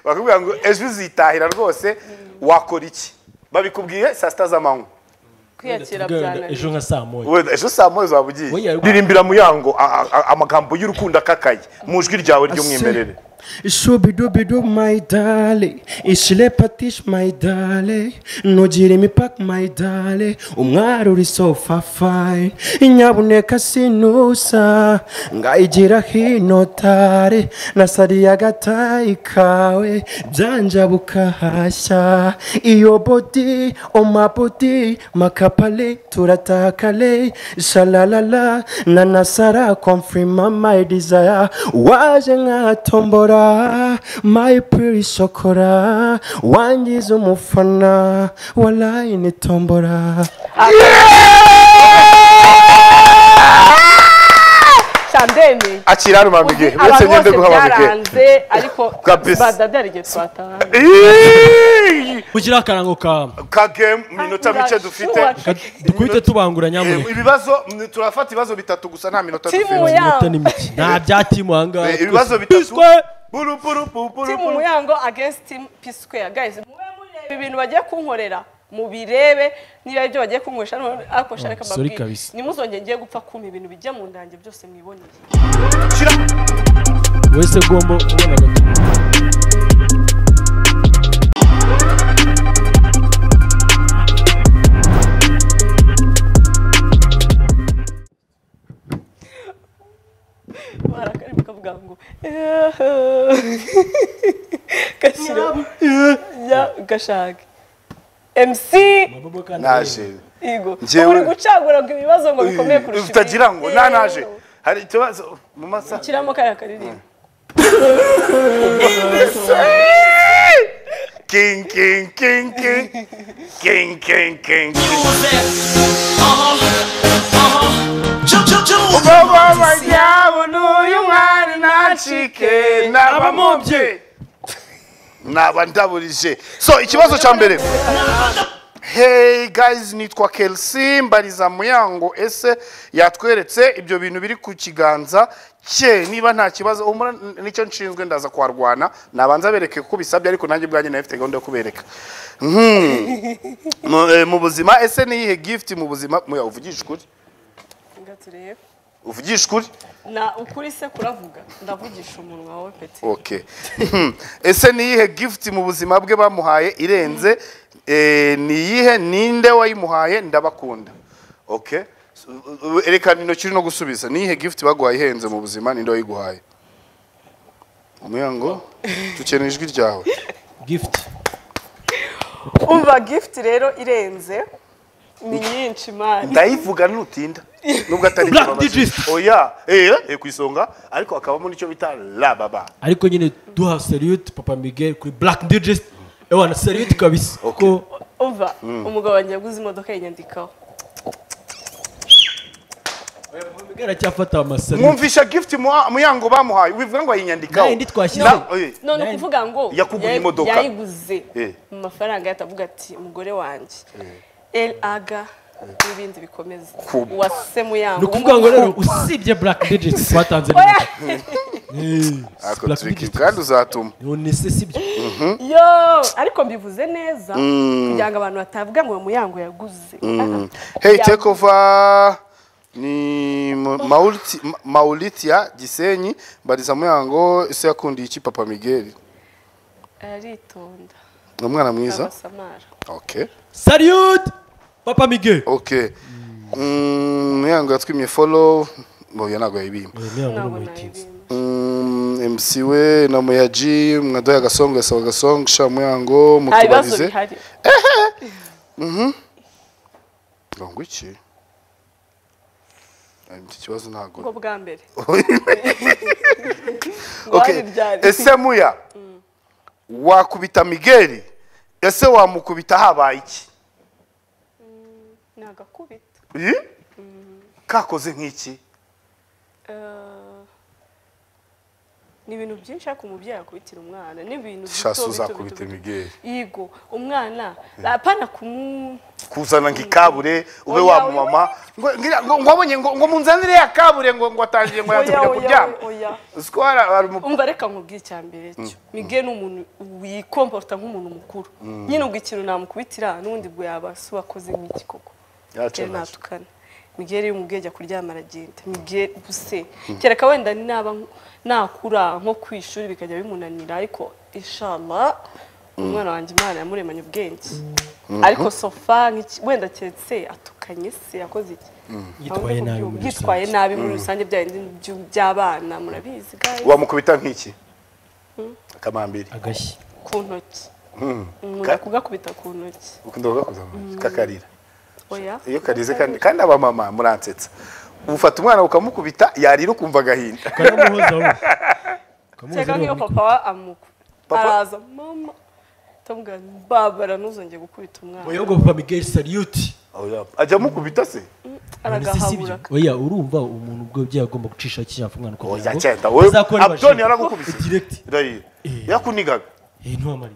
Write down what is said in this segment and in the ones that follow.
bakakubwira ngo ejo uzitahira rwose wakora iki babikubwiye saa sita z'amanywa kwiyakira tubwirane byananiye ejo nka saa moya wenda ejo saa moya uzaba ugiye Oya, ririmbira mu yango a- a- a- amagambo y'urukundo akakaye mu ijwi ryawe ry'umwimerere Shubidubidu my darling, ishile patish my darling, nogire imipaka my darling, umwari uri sofa fine, nyabuneka sinusa, ngayigira hino tare, nasariye agatayi kawe, byanjabuka hashya, iyo body, oma body, makapale, turatakale, shalalala, nanasara, confirma my desire, waje nka tombora my pretty shokora wangize umufana walayi ni tombora shandeni akira rumamige uretse abantu ngende bose guha bamige byaranze ariko Kabisa. badade hari igihe twataha Iiii! kugira akarango ka kagemu minota mike dufite Urashuha. dukubite tubangura nyamuneka Eh, ibibazo mm, turafata ibibazo bitatu gusa nta minota Timu dufite ya- Minota ni mike. nta bya timu ahangaha Eh, ibibazo bitatu. Biswe! Buru, buru, buru, buru, team buru. muyango against team p square guys mube mureba ibintu bagiye kunkorera mubirebe niba ibyo bagiye kunkoresha ariko shareka sorry kabisa. nimuzongere ngiye gupfa kumpa ibintu bijya mu ndange byose mwiboneye Shira. wese ugomba kubona agatuza barakari bakavuga ngo gashyira ya gashake MC naje Yego. Njyewe- uri gucagura ngo ibibazo ngo bikomeye kurusha ibindi. utagira ngo Yego. nta naje hari ikibazo mu masaha shyiramo kariya karirimbo king king king king king king king umugabo w'amajyabo n'uyu mwari nacike nabamubye naba ndaburije so ikibazo cya mbere Hey guys nitwa Kelsey mbariza muyango ese yatweretse ibyo bintu biri ku kiganza cye niba nta kibazo umura nicyo nshinzwe ndaza kuharwana nabanza bereke ko bisabye ariko nanjye ubwanjye nawe mfite gahunda yo kubereka Hmm. Mu- eh, mu buzima ese niyihe gift mu buzima muya uvugisha ukuri Nga turebe uvugisha ukuri na ukuri se kuravuga ndavugisha umunwa wowe peti okay Hmm. ese niyihe gift mu buzima bwe bamuhaye irenze Eh, niyihe ninde wayimuhaye ndabakunda okay So, u- u- erekana intoki uri no gusubiza niyihe gift baguhaye ihenze mu buzima ninde wayiguhaye umuyango dukeneye ijwi ryawe gift umva gift rero irenze ni nyinshi mani ndayivuga nutinda nubwo atari Black ikibabaza. digits. oya eh eh, ku isonga ariko hakabamo n'icyo bita la baba ariko nyine duha seriyuti papa miguel kuri black digest ewana seriyuti kabisa Okay. ko umva umugabo wanjye yaguze imodoka yinyandikaho miguel aracyafata amaseriyuti mwumvisha gift mu- muyango bamuhaye wivuga ngo ayinyandikaho Nayo ndi twashyize. Na- oye. none Nani? ukuvuga ngo Yakuguze yay- imodoka. yayiguze Eh. mu mafaranga ye atavuga ati umugore wanjye el aga n'ibindi bikomeza Kuba. wase muyango ni ukuvuga ngo rero usibye black digit twatanze Oya! Ako tricky, kandi uzatuma nonese sibyo yo ariko mbivuze neza kugira ngo abantu batavuga ngo uwo muyango yaguze Hey Ya- take over ni Ma- Mauliti- Ma- Mauritia Gisenyi mbariza muyango ese yakundiye iki papa Miguel aritonda ni umwana mwiza abasamara okay seriyuti papa miguel okay Mm, muyango yatwimye follow boya ntago yayibimba ntabwo nayibinda Mm, MC we na Muyaji mwadoya agasongo yasaba agasongo sha muyango nta bibazo mutubarize bihari ngo iki Ay, iki kibazo ntago ubwo bwa mbere ngo hari Okay. ryari ese muya wakubita migeri ese wamukubita habaye iki ni agakubita Ih? kakoze nk'iki Eh, ni ibintu byinshi ariko umubyeyi akubitira umwana ni ibintu bito Shasi bito uzakubita bito. Miguel. yego umwana apana kumu kuzana ngo ikabure ube Oya, wamumama ngo ngira- ngo- ngo abonye ngo ngo munzanire ya kabure ngo ngo atangiye ngo yanze Oya, kujya oya, kuryama oya. uzi ko hari hari umu- umva reka nkubwire icya mbere cyo mige ni umuntu wikomporta nk'umuntu mukuru nyine ubwo ikintu namukubitira n'ubundi ubwo yaba se wakoze nk'iki koko Yacu Rero nacu. natukana mige rero umubyeyi ajya kuryama aragenda mige buse kereka wenda naba nk- nakura nko ku ishuri bikajya bimunanira ariko ishama umwana wanjye imana yamuremanye ubwenge ariko sofa nk'iki- wenda keretse atukanye se yakoze iki Yitwaye nabi muri yitwaye rusange. nabi muri rusange bya bindi by'abana murabizi guys. wamukubita nk'iki akamambiri agashyi ku ntoki umuntu Ka- akugakubita ku ntoki ukunda kugakoza mu ntoki kakarira oya iyo karize kandi kandi abamama muransetsa ufata umwana ukamukubita yarira ukumva agahinda karamuhoza we cyangwa nk'iyo papa wa amuku Papa- araza mama tumbwira babara ntuzongere gukubita umwana Oyogo papa Miguel salute ajya amukubita se aragahabura oya urumva umuntu ubwo byaha agomba gucisha kiriya mfungano kugira oya ngo cyenda wowe azakore abdoni bashinga. yaragukubise Direct. Ndahira. yakunigaga Eh, ntuhamare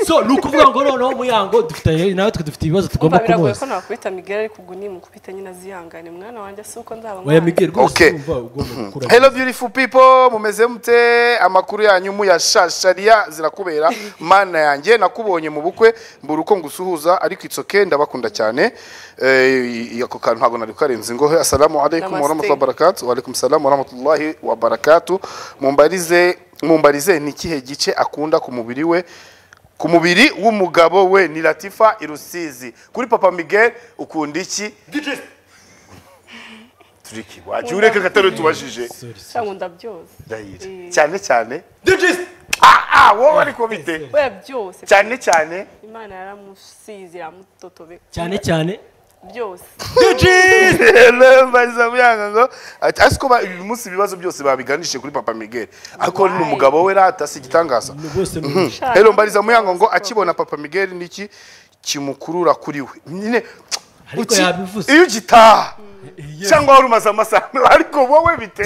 so ni ukuvuga ngo noneho muyango dufite nawe twe dufite ibibazo tugomba umva biragoye ko kumubaza nakubita migari ariko ubwo nimukubita nyine azihangane mwana wanjye si uko nzaba oya mwana Miguel rwose Okay. urumva ugomba gukura Hello beautiful people mumeze mute amakuru yanyu muyashashariya zirakubera mana yanjye nakubonye mu bukwe mbura uko ngusuhuza ariko it's okay ndabakunda cyane eh ako kantu ntabwo nari karenze ngo he, assalamu alaikum wa Namaste. rahmatullahi wa barakatuh wa alaikum salam wa rahmatullahi wa barakatuh mumbarize mumbarize ni kihe gice akunda ku mubiri we ku mubiri w'umugabo we ni Latifa Irusizi kuri papa Miguel ukunda iki Turiki waje ureke gataro tubajije cyangwa ndabyose ndahira Eh. cyane cyane ah ah wowe ariko bite oya byose cyane cyane imana yaramusize iramutotobeka cyane cyane byose baza byanga ngo ati "Asi ko ba- uyu munsi ibibazo byose babiganishije kuri papa Miguel ariko ni umugabo we rata si igitangaza ni rwose ni umugisha Shaka. rero mbariza muyango ngo akibona papa Miguel niki kimukurura kuri we nyine Ariko uki- yabivuze. iyo ugitaha cyangwa wari umaze amasaha ariko wowe bite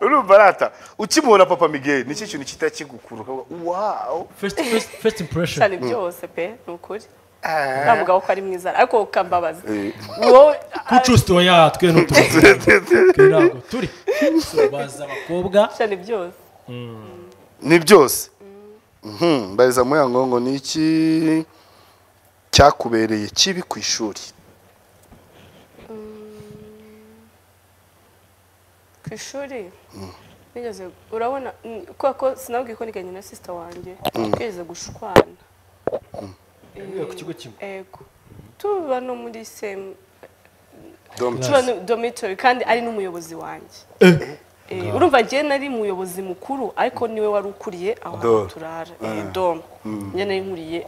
urumva rata ukimubona papa Miguel niki kintu kitakigukuruka wow first first first impression cyane byose pe ni ukuri Ah. nta mugabo ko ari mwiza ariko ukambabaza wowe kucusti oya twe n'utundi ntabwo turi So, baza abakobwa cyane byose ni byose Mhm, mbariza muyango ngo ni iki cyakubereye kibi ku ishuri ku ishuri nigeze urabona mm, kubera ko sinabwiye ko niganye na sisita wanjye twigeze gushwana ku kigo kimwe ego tuba no muri semu Dom- tuba no domitori kandi ari n'umuyobozi wanjye Eh, urumva njye nari umuyobozi mukuru ariko niwe wari ukuriye aho hantu Dom. turara eh, dom njye nari nkuriye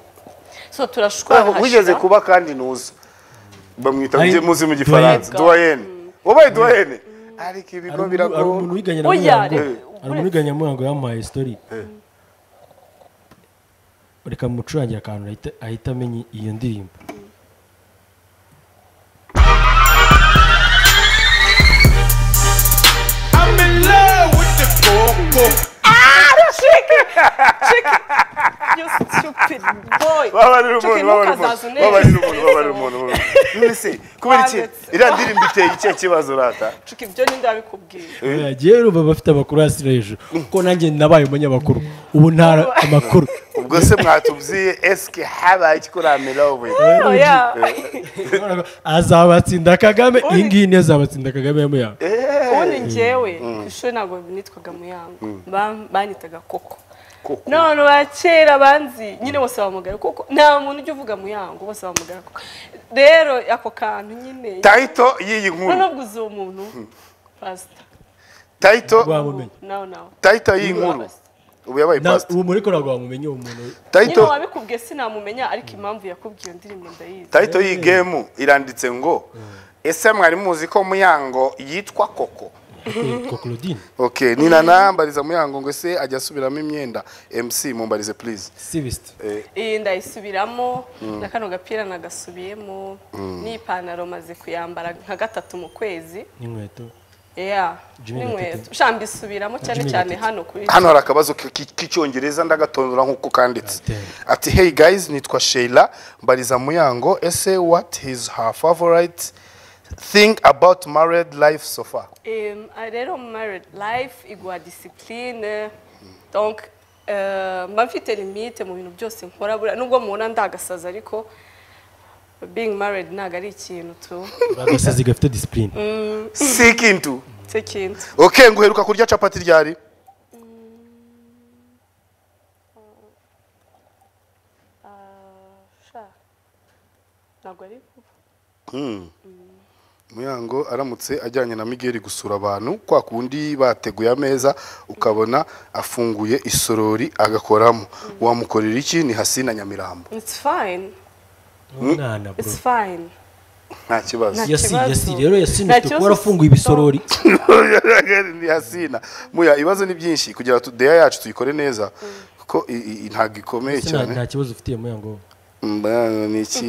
so Aho turashwana wigeze hashira. kuba kandi ntuza bamwita Ay- mujye muzi mu gifaransa duwayene wabaye duwayene ariko hari ibigo umuntu- hari biragora umuntu wiganye na Oya, muyango re- hari umuntu wiganye na muyango yamuhaye story reka mucurangire akantu ahita- ahita amenya iyo ndirimbo You stupid boy. babarira Chucky, umuntu babarira ntukazaze umuntu unezeze. babarira umuntu babarira umuntu none se kubera iki Wanditse. iriya ndirimbo iteye ikihe kibazo rata Chucky, ibyo ninde wabikubwiye yagiye ruba bafite amakuru hasi no hejuru kuko nanjye nabaye umunyamakuru ubu nta amakuru ubwo se mwatubwiye esike habaye ikikuramira wowe Oh, yeah. azabatsinda kagame iyi ngiyi niyo azabatsinda kagame ya muyango ubundi njyewe ku ishuri ntabwo nitwaga muyango Ba- banyitaga koko none ba kera banzi nyine bose bamugara koko nta muntu ujya uvuga muyango bose bamugara koko rero ako kantu nyine tayito y'iyi nkuru nubwo uzi uwo muntu pasita tayito rwamumenye nawe nawe tayito y'iyi nkuru ubu yabaye Na- pasita uwo muri ko ntabwo wamumenye uwo muntu nyine tayito wabikubwiye sinamumenya ariko impamvu yakubwiye iyo ndirimbo ndayizi tayito y'iyi gemu iranditse ngo ese mwari muzi ko muyango yitwa koko ko claudine ok ni nana mbariza muyango ngo ese ajya asubiramo imyenda mc mumbarize please sibisite iyi ndayisubiramo na kano gapira nagasubiyemo n'ipantaro maze kuyambara nka gatatu mu kwezi n'inkweto yeah Jimmy n'inkweto Gatete. ushamba isubiramo cyane Jimmy cyane Gatete. hano kuri hano hari akabazo k- k- k'icyongereza ndagatondora nk'uko kanditse Ateye. ati hey guys nitwa sheila mbariza muyango ese what is her favorite thing about married life so far Um, I rero married life igwa discipline donc uh, mba mfite limite mu bintu byose nkora buriya nubwo mubona ndagasaza ariko being married ntabwo ari ikintu tu agasazi gafite disipurine seek into cyo kintu okay ngo uheruka kurya capati ryari sha ntabwo ari vuba muyango aramutse ajyanye na migeri gusura abantu kwa kundi bateguye ameza ukabona afunguye isorori agakoramo wamukorera iki ni hasi na nyamirambo it's fine umwana bro it's fine nta kibazo Nta yasi kibazo. yasi rero yasi Nta ntituba kibazo. warafunguye ibisorori ni hasina muya ibibazo ni byinshi kugira ngo deya yacu tuyikore neza kuko i- i- i- ntabwo ikomeye Ese nta- cyane nta kibazo ufitiye muyango Mba- ni iki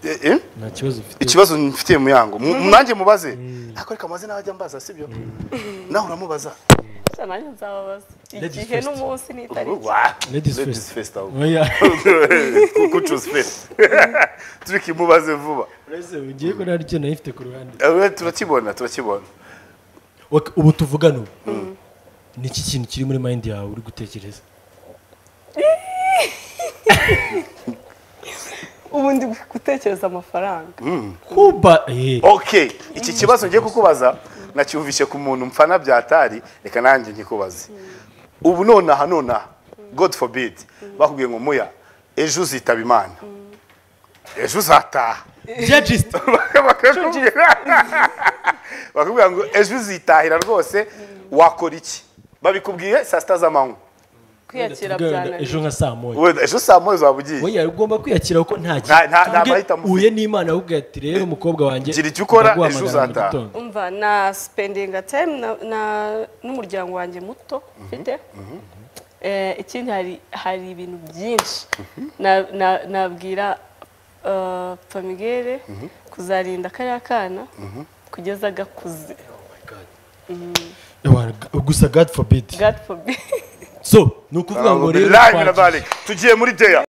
eh, eh? nta kibazo ufitiye ikibazo mfitiye muyango Mu- mwanjye mubaze ariko reka amazina ajya mbaza sibyo nawe uramubaza sha nanjye nzababaza Ladies igihe first. n'umunsi n'itariki Wa- Ladies Ladies first. first, ahubwo. oya kucuza fesi turiko imubaze vuba uretse ngiye ko nta nicyo nari mfite ku ruhande Eh, turakibona turakibona Ok, ubu tuvugana ubu ni iki kintu kiri muri mayindi yawe uri gutekereza ubu ndi gutekereza amafaranga kuba eh okay iki kibazo ngiye kukubaza nacyumvise ku muntu mfana byatari reka nanjye nkikubaze ubu nonaha nonaha god forbid bakubwiye ngo muya ejo uzitaba imana ejo uzataha judges bakakubwira bakubwira ngo ejo uzitahira rwose wakora iki babikubwiye saa sita z'amanywa kwiyakira Tuvugana ejo byananiye nka saa moya Wenda ejo saa moya uzaba ugiye oya ugomba kwiyakira kuko nta Nta- nta- nta Tuvuge mahitamo ufite. uhuye n'imana ahubwo ati rero umukobwa wanjye Gira icyo ukora, ndaguhamagara ejo mu uzataha." gitondo." umva na sipendinga tayimu na- na- n'umuryango wanjye muto mfite Eh, ikindi hari hari ibintu byinshi Na- na- nabwira eh, famigere kuzarinda kariya kana kugeza gakuze Ewana, gu- gusa god forbid god forbid so ni ukuvuga ngo rero Bilahi twagiye- minabalik. tugiye muri deya